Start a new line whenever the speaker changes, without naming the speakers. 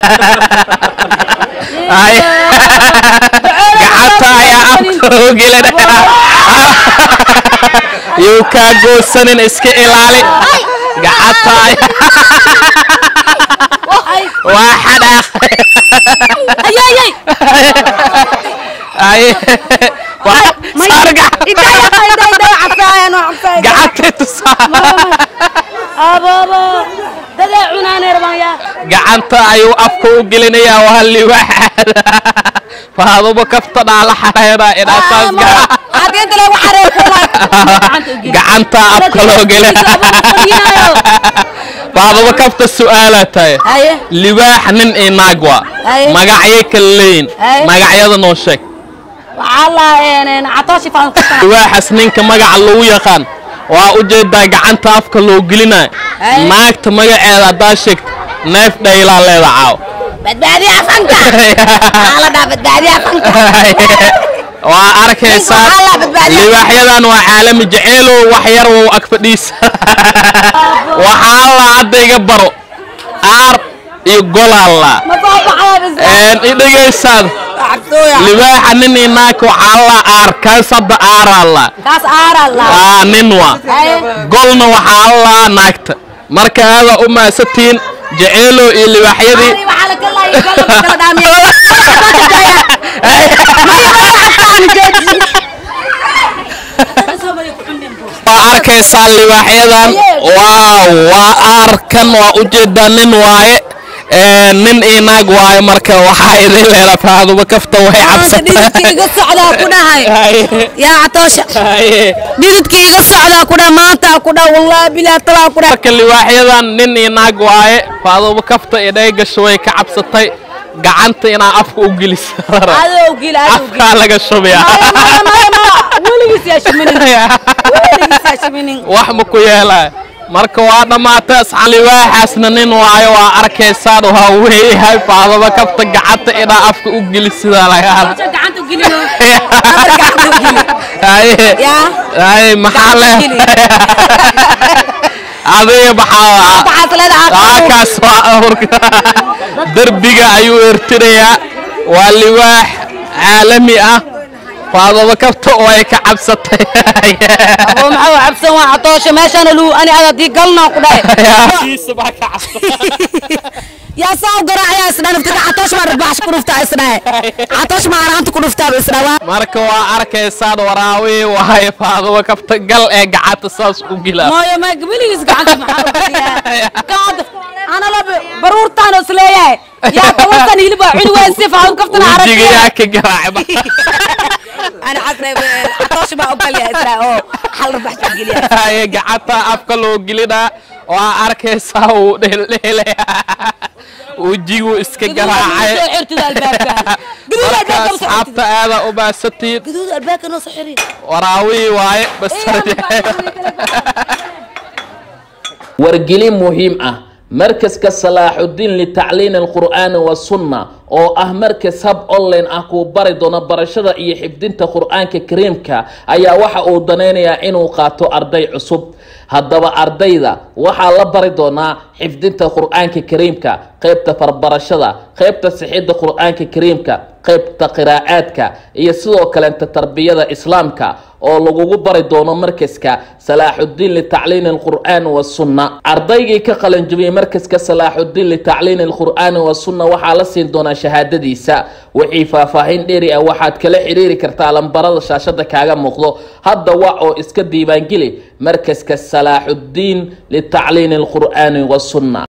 Ay. gacanta ayaa afka loo gelinaya yuu kaa goosanin iska ilaali gacanta ayaa waa xadhaaqay
ayayay
ay waa saar gacan- gacantay tusaa
ababa dadaa cunaanay rabaan yaa
gacanta ayuu afka u gelinayaa waa liwaaxaada faaduba kafta dhaala xareera inaasaas gacanta afka loo gelina faaduba kafta su'aalaa tahay
haye
libaax nin iyo naag waa
Aye.
magacyay kala leeyin
Aye.
magacyada noo sheeg
waxaa la catooshi faan ka
libaaxas ninka magaca lagu yaqaan waa u jeedaa gacanta afka loo gelinayo
Aye.
naagta magaceeda haddaa sheegta neef dhaylaa leeda caaw
badbaadiya afanka waxaa la dhaha badbaadiya afanka
waa arkaysaa
Ninka waxaa la badbaadiyaa.
libaaxyadan waa caalami jaceylow wax yar wow ag fadhiisa waxaa la hadda iga baro aar iyo golaalla
ma soo baxaa
idhegaysaad libaaxa nin iyo naag waxaa la aar kaas hadda aaraalla
kaas aaraa la
waa nin waa
haye
golna waxaa la naagta marka aada u maasatiin jaceylow iyo libaaxyadii
Ari waxaa la kala iyo kala kala dhaamiya
waa arkaysaa libaaxyadan waaw waa aarkan waa ujeedaa nin waaye Ee, nin iyo naag waaye marka waxaa idin leela faaduba kafta way
dhididka iga socdaa ku dhahay
cabsatay
yaa catoosha
Haye.
dhididka iga socdaa ku dhaha maanta ku dhaha wallaahi bilaa talaa ku dhaha
marka libaaxyadan nin iyo naag waaye faaduba kafta idhay gasho way ka cabsatay gacanta inaa afka u gelisa
adow gil adow gil
afkaa laga shubiyaa
maya maya maya maya weligiis yaa shiminin weligiis yaa shiminin
wax ma ku yeelaa marka waa dhammaatay asxaan libaaxaasna nin waayo waa arkaysaan waa weeyahay faadaba kafta gacanta inaa afka u geli sidaa laga hada
gacanta u gelino Afar gacanta u geli
haye
yaa
haye maxaa le
geli.
adiga maxaa
waxaas leedahay
halkaas waa awrka derbiga ayuu ertinayaa waa libaax caalami ah faadaba kafta oo ay ka cabsatay
oo maxaa cabsan waa catoosha meeshana luu ani ada dii galnaa ku dhahay yaa saa u garaacayaa isdhaa naftiga catoosh baa rabaax ku dhuftaa isdhahe catoosh baa araanta ku dhuftaa isdhaa
marka waa arkaysaan waraawi waaye faadaba kafta gal ee gacanta saas u gilaa
mooyo ma gabaligiis gacanta maxaa u geliyaa gacanta ana la baruurtaan is leeyahay yaa tabantan hilibaa cuni waa si faahu kaftana
wejiga
aragtiya
yaa ka garaacba
ana casre catoosh baa u galyaa isdhaa oo hal rabaax baa geliyaa
Haye, gacanta afka loo gelinaa waa arkaysaa uu dheeldheelaya wejigu iska garaacay marka asxaabta aada u baasatiin
gaduud albaabka noo soo xiri
waraawi waaye bas
wargelin muhiim ah markaska salaaxudiin litacliini alqur'aani wasunna oo ah markas hab online ah kuu bari doono barashada iyo xifdinta qur-aanka kariimka ayaa waxa uu danaynayaa inuu qaato arday cusub haddaba ardayda waxaa la bari doonaa xifdinta qur-aanka kariimka qeybta farbarashada qeybta sixidda qur-aanka kariimka qeybta qiraa'aadka iyo sidoo kaleenta tarbiyada islaamka oo lagugu bari doono markaska salaaxudiin litacliini alqur'aani wasunna ardaygii ka qalanjabiyey markaska salaaxudiin litacliini alqur'aani wasunna waxaa la siin doonaa shahaadadiisa wixii faahfaahin dheeri ah waxaad kala xiriiri kartaa lambarada shaashada kaaga muuqdo hadda wac oo iska diiwaangeli markaska salaaxudiin litacliini alqur'aani wasunna